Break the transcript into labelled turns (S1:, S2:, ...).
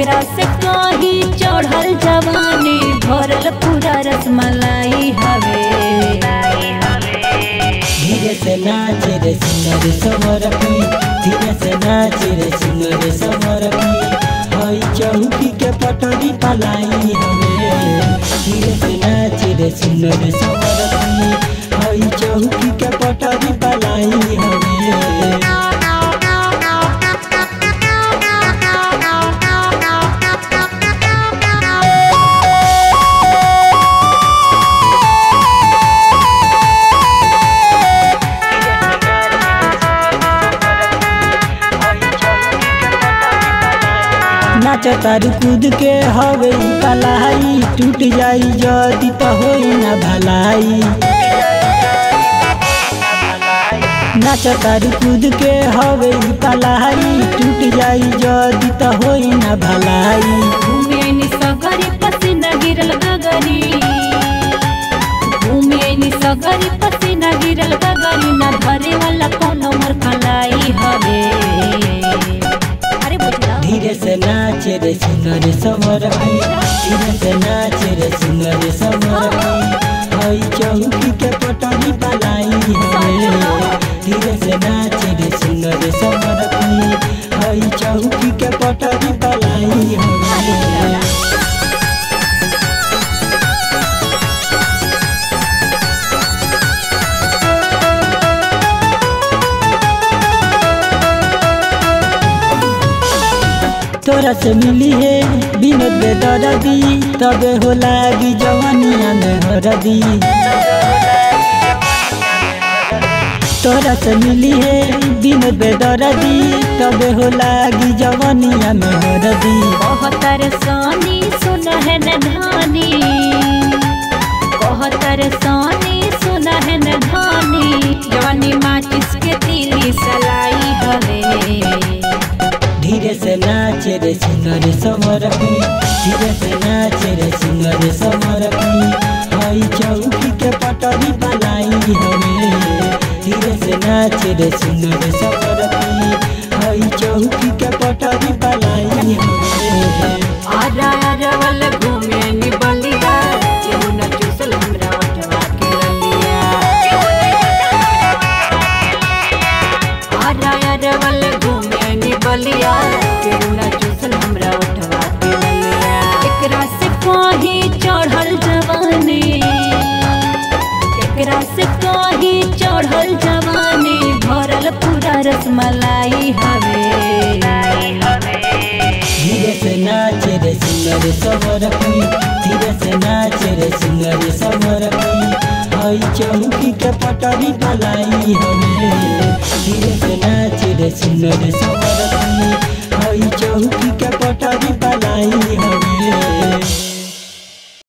S1: केकरा से कही चढ़ल जवानी भरल पूरा रसमलाई हवे
S2: धीरे से नाचे रे सुनर समरपी धीरे से नाचे रे सुनर समरपी हई चौकी के पटरी पलाई हवे धीरे से नाचे रे सुनर समरपी हई चौकी के पटरी पलाई हवे नाच तारू कूद के हवे ई कलाई टूट जाई जदी त होई ना भलाई नाच तारू कूद के हवे ई कलाई टूट जाई जदी त होई ना भलाई
S1: घूमे नि सगरी पसीना गिरल गगरी घूमे नि सगरी पसीना गिरल गगरी ना धरे वाला कोनो मोर कलाई हवे अरे बुझला
S2: धीरे से नाचे रे सुनर समरपी धीरे से नाचे रे सुनर समरपी हई चौकी के पटरी पलाई हवे धीरे से नाचे रे सुनर समरपी हई चौकी के पटरी पलाई हवे तोरा से मिली है बिनोद बेदरदी तबे हो लागी जवानिया में हरदी तोरा से मिली है बिनोद बेदरदी तबे हो लागी जवानिया में हरदी
S1: कहतर सोनी सुन है न धानी कहतर सोनी सुन है न धानी जवानी माचिस के तिली सलाई हवे
S2: धीरे से नाचे रे सुनर समरपी धीरे से नाचे रे सुनर समरपी हई चौकी के पटरी पलाई हवे धीरे से नाचे रे सुनर समरपी हई चौकी के पटरी पलाई हवे
S1: आरा आरा वाला घूमे नि बलिया केहू न चूसल हमरा ओठवा के ललिया आरा आरा वाला घूमे नि बलिया केहू न चूसल हमरा ओठवा के ललिया एकरा से कही चढ़ल जवानी एकरा से कही चढ़ल जवानी भरल पूरा रसमलाई हवे
S2: धीरे से नाचे रे सुनर समरपी धीरे से नाचे रे सुनर समरपी हई चौकी के पटरी पलाई हवे धीरे से नाचे रे सुनर समरपी हई चौकी